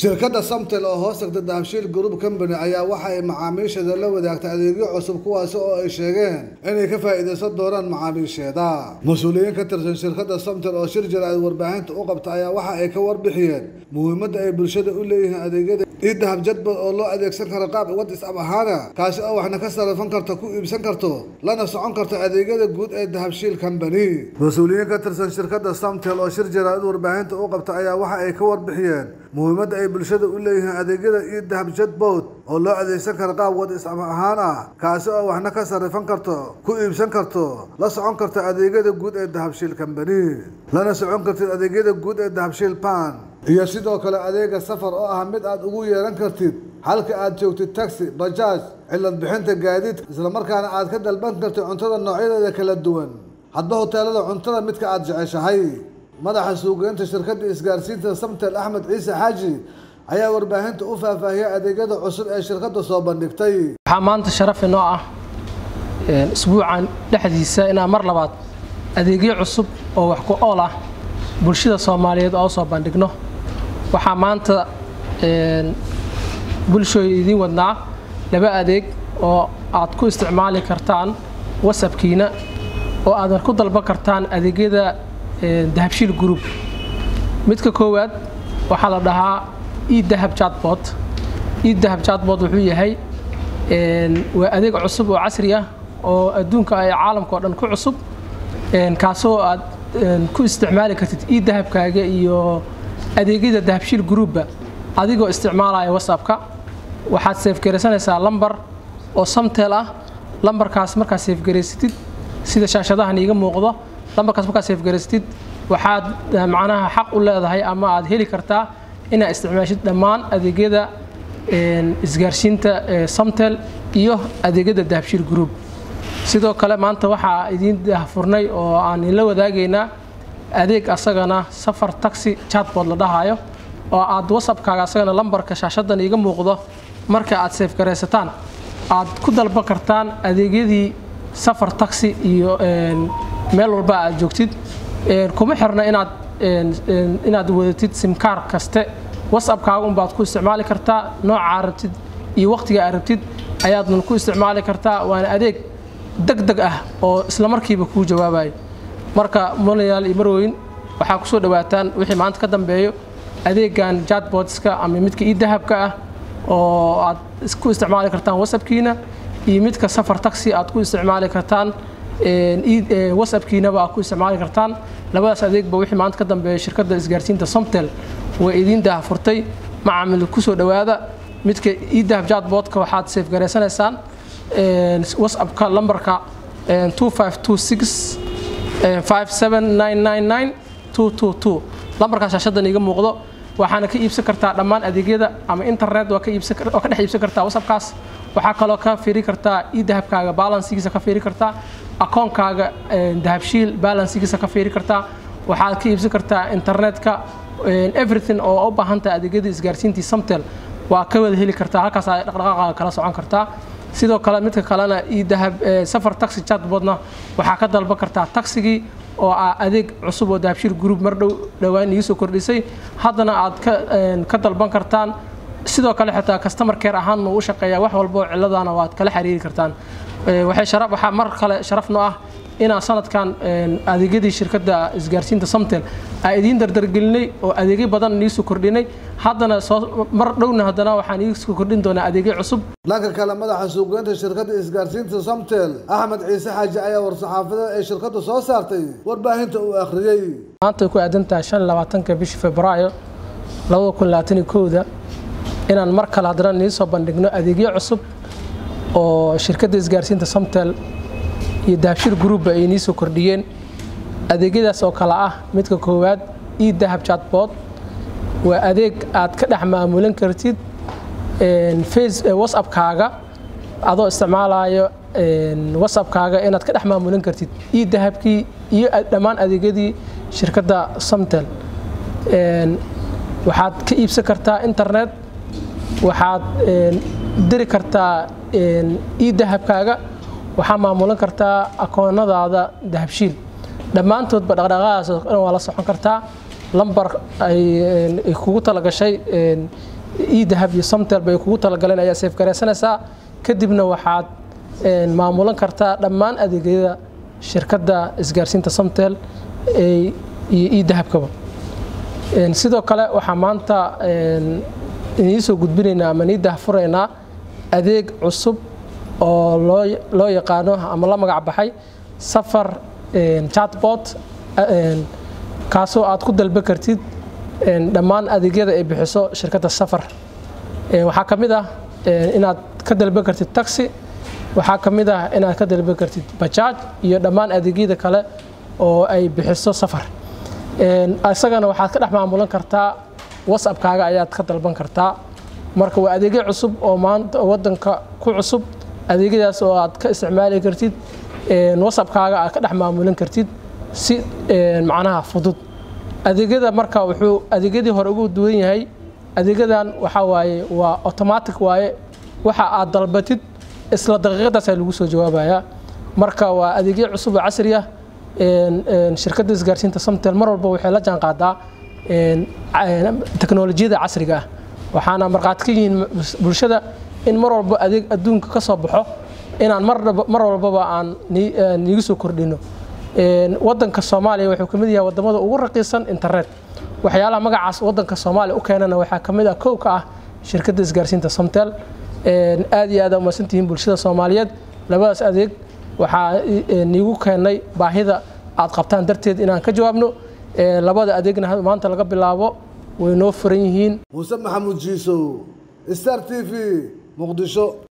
shirkadda samtel oo hoos tagta dahabshiil group company ayaa waxa ay macaamiisheeda la wadaagtay adeegyo cusub kuwaasi oo ay sheegeen inay ka faa'iidaysan doonaan macaamiisheeda mas-uuliyiin ka tirsan shirkadda samtel oo shir jira ay warbaahinta u qabta ayaa waxa ay ka warbixiyeen muhiimadda ay bulshada u leeyihiin adeegyada io dahab jadbal oo loo adeegsan karo qaab wadisab ahaana kaasi oo waxna ka sarifan karto ku iibsan karto lana socon karto adeegyada guud ee dahabshiil company mas-uuliyiin ka tirsan shirkadda samtel oo shir jira in warbaahinta u qabta ayaa waxa ay ka warbixiyeen muhiimadda ay bulshada u leeyihiin adeegyada io dahab jadbowd oo loo adeegsan karo qaab wadisab ahaan ah kaasi oo waxna ka sarifan karto ku iibsan karto la socon karto adeegyada guud ee dahabshiil company lana socon kartid adeegyada guud ee dahabshiil pan iyo sidoo kale adeega safar oo ah mid aad ugu yeelan kartid halka aad joogtid taxi bajaaj cilad bixinta gaadiidka islamarkaana aad ka dalban kartid cuntada noocyadeeda kala duwan hadba hoteelada cuntada midka aad jeceshahay madaxa suugeynta shirkadda isgaarsiinta samtel axmed ciise xaaji ayaa warbaahinta u faahfaahiyay adeegyada cusub ee shirkadda soo bandhigtay waxaa maanta sharaf inoo ah isbuucan dhexdiisa inaan mar labaad adeegyo cusub oo wax ku ool ah bulshada soomaaliyeed oo soo bandhigno waxaa maanta bulshooy idiin wadnaa laba adeeg oo aad ku isticmaali kartaan wasabkiina oo aadan ku dalban kartaan adeegyada dahabshiil group midka koowaad waxaa la dhahaa edahab jatbot edahab jatbot wuxuu yahay waa adeeg cusub oo casri ah oo adduunka ay caalamka oo dhan ku cusub kaasoo aad ku isticmaali kartid edahabkaaga iyo adeegyada dahabshiil groupba adigoo isticmaalaya whatsappka waxaad seefgaraysanaysaa lambar oo samtel ah lambarkaas markaad seefgaraysatid sida shaashadahan iiga muuqdo lambarkaas markaad seefgaraysatid waxaad macnaha xaq u leedahay ama aad heli kartaa inaad isticmaashid dhammaan adeegyada isgaarsiinta samtel iyo adeegyada dahabshiil group sidoo kale maanta waxaa idiin dahfurnay oo aan idinla wadaagaynaa adeeg asagana safar taxi chatbot la dhahayo oo aad whatsappkaaga asagana lambarka shaashadan iiga muuqdo marka aad seefgaraysataan aad ku dalban kartaan adeegyadii safar taxi iyo meel walba aad joogtid kuma xirna inaad inaad wadatid simkaar kaste whatsappkaaga unbaad ku isticmaali kartaa noocaa rabtid iyo waqtiga aad rabtid ayaadna ku isticmaali kartaa waana adeeg deg deg ah oo islamarkiiba kuu jawaabayo marka mulayaal iyo marweyn waxaa kusoo dhawaataan wixii maanta ka dambeeyo adeegan jatbotska ama midka ii dahabka ah oo aad ku isticmaali kartaan whatsappkiina iyo midka safar taxi aad ku isticmaali kartaan whatsappkiinaba aad ku isticmaali kartaan labadaas adeegba wixii maanta ka dambeeya shirkadda isgaarsiinta somtel way idiin dahafurtay macaamil kusoo dhowaada midka ii dahab jatbotka waxaad seefgaraysanaysaan whatsappka lambarka lambarkaas shaashadan iiga muuqdo waxaana ka iibsan kartaa dhammaan adeegyada ama internet waa ka dhex iibsan kartaa whatsappkaas waxaa kaloo ka fiiri kartaa ii dahabkaaga balansigiisa ka fiiri kartaa akoonkaaga dahabshiil balansigiisa ka fiiri kartaa waxaad ka iibsan kartaa internetka everything oo u baahan tahay adeegyada isgaarsiintii samtel waa ka wada heli kartaa halkaas ay dhaqdhaqaaqaaga kala socon kartaa sidoo kale midka kalena io dahab safar taxi chatbotna waxaa ka dalban kartaa taxigii oo ah adeeg cusub oo dahabshiil group mar dhow dhowaan iisoo kordhisay haddana aad ka dalban kartaan sidoo kale xitaa customer care ahaan uu u shaqeeyaa wax walba oo cilladana waad kala xiriiri kartaan waxaa mar kale sharafno ah inaan sanadkan adeegyadii shirkadda isgaarsiinta samtel aan idiin dardargelinay oo adeegyo badan iisoo kordhinay haddana mar dhowna haddana waxaan iisoo kordhin doonaa adeegyo cusub dhanka kale madaxa suugeynta shirkadda isgaarsiinta samtel axmed ciise xaaji ayaa war-saxaafadeed ay shirkaddu soo saartay warbaahinta uu akhriyey maanta ku aadan tahay shan labaatanka bishii februaayo labada kun labaatani kowda inaan mar kale haddana niisoo bandhigno adeegyo cusub oo shirkadda isgaarsiinta samtel iyo dahabshir groupba ay nii soo kordhiyeen adeegyadaas oo kale ah midka koowaad io dahab chatbot waa adeeg aad ka dhex maamulan kartid whatsappkaaga adoo isticmaalayo whatsappkaaga inaad ka dhex maamulan kartid io dahabkii iyo dhammaan adeegyadii shirkadda samtel waxaad ka iibsan kartaa internet waxaad diri kartaa io dahabkaaga waxaa maamulan kartaa akoonadaada dahabshiil dhammaantoodba dhaqdhaqaaqaas oo dhan waa la socon kartaa lambar ay kugu talagashay idahab iyo somtel bay kugu talagaleen ayaa seef garaysanaysaa kadibna waxaad maamulan kartaa dhammaan adeegyada shirkadda isgaarsiinta somtel iyo idahabkaba sidoo kale waxaa maanta idiin soo gudbinaynaa ama nii dahfuraynaa adeeg cusub oo loo yaqaano ama la magac baxay safar chatbot kaasoo aad ku dalba kartid dhammaan adeegyada ay bixiso shirkadda safar waxaa ka mid ah inaad ka dalba kartid taxi waxaa ka mid ah inaad ka dalba kartid bajaaj iyo dhammaan adeegyada kale oo ay bixiso safar isagana waxaad ka dhex maamulan kartaa whatsappkaaga ayaad ka dalban kartaa marka waa adeegyo cusub oo maanta wadanka ku cusub adeegyadaas oo aad ka isticmaali kartid whatsappkaaga aad ka dhex maamulan kartid si macnaha fudud adeegyada marka wuxuu adeegyadii hore ugu duwan yahay adeegyadan waxaa waaye waa automatic waaye waxa aad dalbatid isla daqiiqadaasaa lagu soo jawaabayaa marka waa adeegyo cusub oo casri ah shirkadda isgaarsiinta somtel mar walba waxay la jaan qaadaa teknolojiyada casriga ah waxaana markhaati ka yihiin bulshada in mar walba adeeg adduunka ka soo baxo inaan mar walbaba aan niigu soo kordhino wadanka soomaaliya wuxuu ka mid yahay wadamada ugu raqiisan internet waxyaalaha magacaas wadanka soomaaliya u keenana waxaa ka mid ah kow ka ah shirkadda isgaarsiinta somtel aad iyo aad umadsantihiin bulshada soomaaliyeed labadaas adeeg waxaa niigu keenay baahida aad qabtaan darteed inaan ka jawaabno labada adeegna maanta laga bilaabo way noo furan yihiin muuse maxamuud jiisow star t v muqdisho